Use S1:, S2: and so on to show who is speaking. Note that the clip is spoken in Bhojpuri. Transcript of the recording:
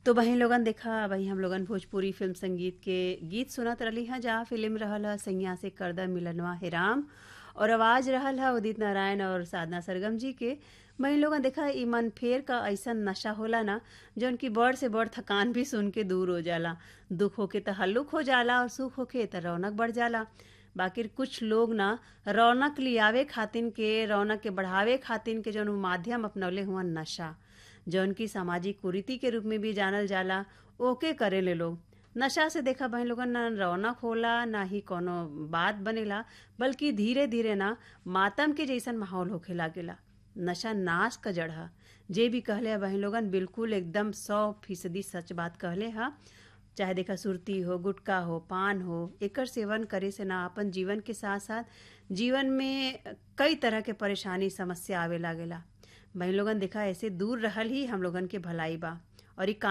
S1: तो वहीं लोगन देखा वही हम लोगन भोजपुरी फिल्म संगीत के गीत सुनत रही हैं जहाँ फिल्म रहल है सैया से करदा मिलनवा हे राम और आवाज रहल है उदित नारायण और साधना सरगम जी के वहीं लोगन देखा ई मन फेर का ऐसा नशा होला ना जौन की बड़ से बड़ थकान भी सुन के दूर हो जाला दुख होके त हल्लुक हो जाला और सुख होके त रौनक बढ़ जाला बाकी कुछ लोग ना रौनक लियावे खातिन के रौनक के बढ़ावे खातिन के जौन माध्यम अपनौले हुआ नशा जौन की सामाजिक कुरीति के रूप में भी जानल जाला ओके करेले लोग नशा से देखा बहन लोगन ना रौनक होला ना ही कोनो बात बनेला बल्कि धीरे धीरे ना मातम के जैसन माहौल होखे लागेला नशा नाश का जड़ है जे भी कहले है बहन लोगन बिल्कुल एकदम सौ फीसदी सच बात कहले है चाहे देखा सुरती हो गुटखा हो पान हो एकर सेवन करे से ना अपन जीवन के साथ साथ जीवन में कई तरह के परेशानी समस्या आवे लागेला बहन लोगन देखा ऐसे दूर रहल ही हम लोगन के भलाई बा और ई